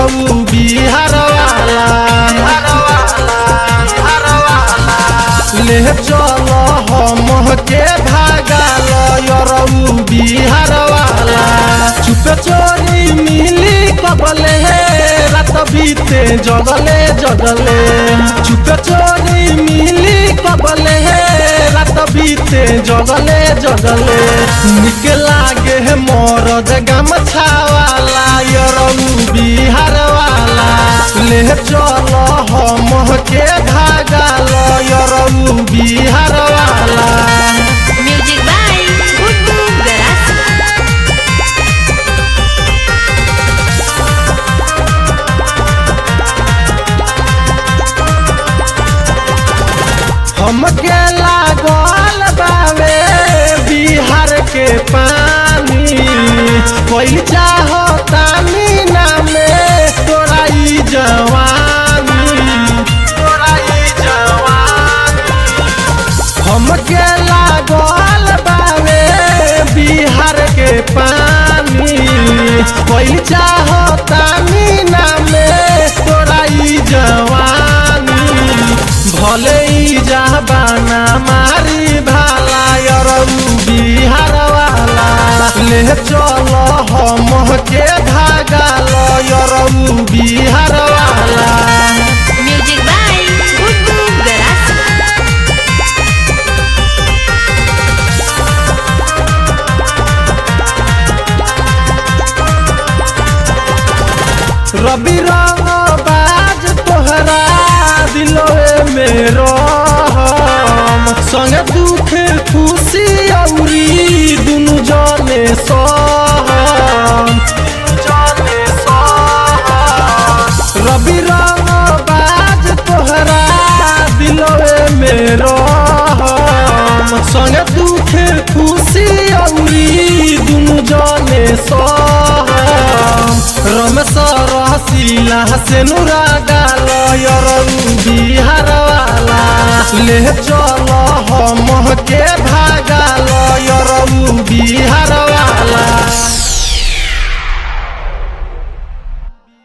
यरऊ बिहार वाला ले चल हम के भागाल यरऊ बिहार वाला चुप चोरी मिली कबले रात बीते जगले जगले चुप चोरी मिली कबले रात बीते जगले जगले निक लागे मरद गमछावाला यरऊ बिहार वाला ले चल हम के भागाल यरऊ बिहार वाला Music by Gugu Garasi. हमके लागल बावे बिहार के पानी कोई चाहता मीना में तोरा ई जवानी तोरा ई जवानी हमके लागल बावे बिहार के पानी कोई चाहता मीना में तोरा ई जवानी भले ई जबाना मारी भाला यरऊ बिहार वाला ले चल हम के भागाल यरऊ बिहार वाला Music by Gugu Garasi. रवि रंग बाज तोहरा दिलोए में रहम संग दुख खुशी औरी दुनु जने सहम जने सहम रवि रंग बाज तोहरा दिलोए में रहम संग दुख खुशी औरी दुनु जने सहम रमेश रसीला से नुरा गाल यरऊ बिहार वाला ले चल हम के भागाल यरऊ बिहार वाला